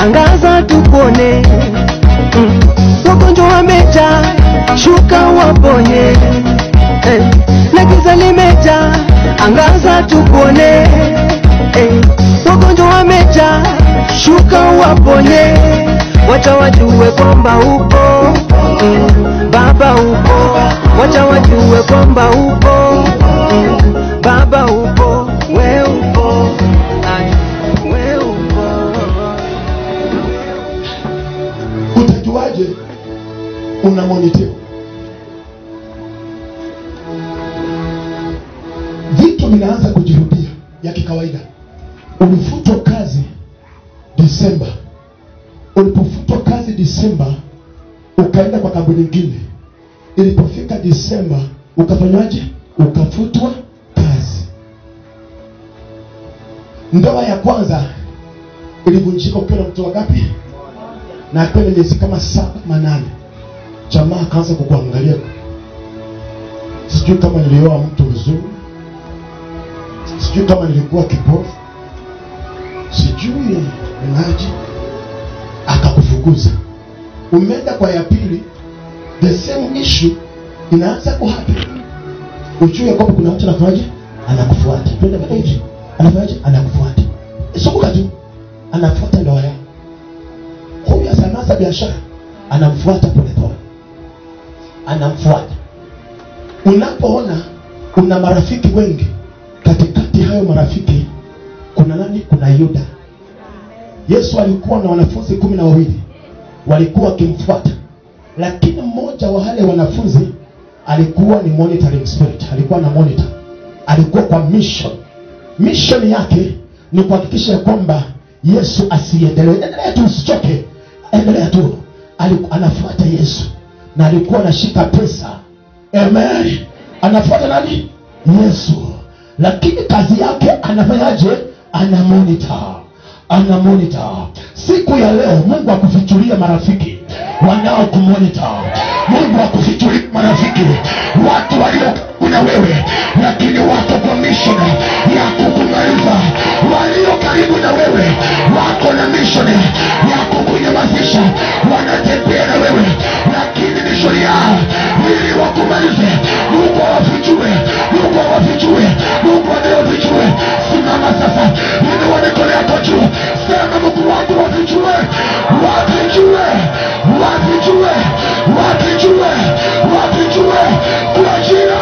angaza tupone. Mm. Wagonjwa wamejaa, shuka waponye. Eh. Na giza limejaa, angaza tupone. Eh. Wagonjwa wamejaa, shuka waponye. Wacha wajue kwamba upo mm. Baba upo, wacha wajue kwamba upo mm. Baba upo, we upo, Ay, we upo. utajuaje una monitor vitu vinaanza kujirudia ya kikawaida ulifutwa kazi disemba ulipofutwa kazi disemba ukaenda kwa kampuni nyingine ilipofika disemba ukafanywaje ukafutwa kazi ndoa ya kwanza ilivunjika ukiwa na mtoto wangapi na kwenda miezi kama saba manane jamaa akaanza kukuangalia sijui kama nilioa mtu mzuri sijui kama nilikuwa kipofu sijui maji akakufukuza umeenda kwa ya pili the same issue inaanza kuhappen ujue kwamba kuna mtu anafanyaje anakufuata twende kwa hivi anafanyaje anakufuata sumuka tu anafuata ndoa yako huyu asanasa biashara anamfuata polepole anamfuata unapoona una marafiki wengi katikati hayo marafiki kuna nani kuna yuda yesu alikuwa na wanafunzi kumi na wawili walikuwa wakimfuata lakini mmoja wa wale wanafunzi alikuwa ni monitoring spirit alikuwa na monitor alikuwa kwa mission mission yake ni kuhakikisha ya kwamba yesu asiendelee endelea tu usichoke endelea tu Aliku, anafuata yesu na alikuwa anashika pesa amen anafuata nani yesu lakini kazi yake anafanyaje ana monitor ana monitor siku ya leo mungu akufichulie marafiki wanao kumonita mungu akufichulie marafiki watu walio na wewe lakini wako kwa mission ya kukumaliza walio karibu na wewe wako na mission ya kukunyamazisha wanatembea na wewe lakini mission yao ili wakumalize mungu awafichue mungu awafichue mungu anayofichue simama sasa inua mikono yako juu sema mungu wangu wafichue wafichue wafichue wafichue wafichue kwa jina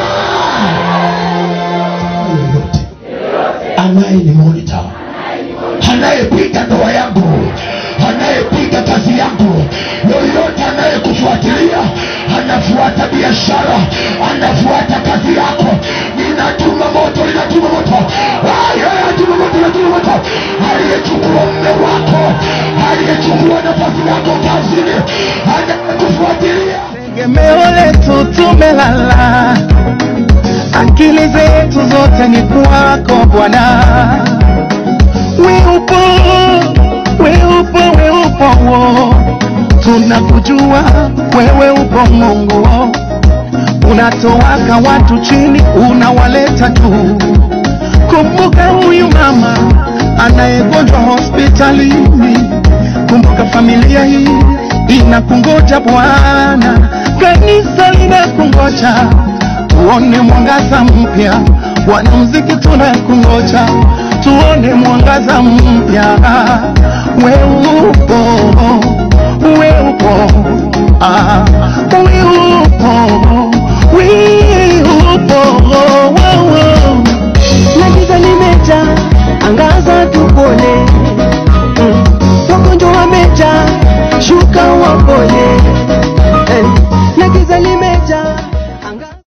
yoyote anaye ni monitor anayepiga ndoa yangu anayepiga kazi yangu yoyote anayekufuatilia anafuata biashara anafuata kazi yako ninatuma moto ninatuma moto atuma moto ninatuma moto aliyechukua mme wako aliyechukua nafasi yako kazini anayekufuatilia tegemeo letu tumelala, akili zetu zote ni kwako Bwana. We upo, we upo, we upo, wo. tunakujua wewe upo Mungu, unatowaka watu chini, unawaleta juu. Kumbuka huyu mama anayegonjwa hospitalini, kumbuka familia hii inakungoja Bwana, kanisa linakungoja, tuone mwangaza mpya. Wanamuziki tunakungoja, tuone mwangaza mpya. We upo, we upo, ah, we upo, we upo, oh, oh. na giza limejaa, angaza tupone mm. wagonjwa wamejaa, shuka waponye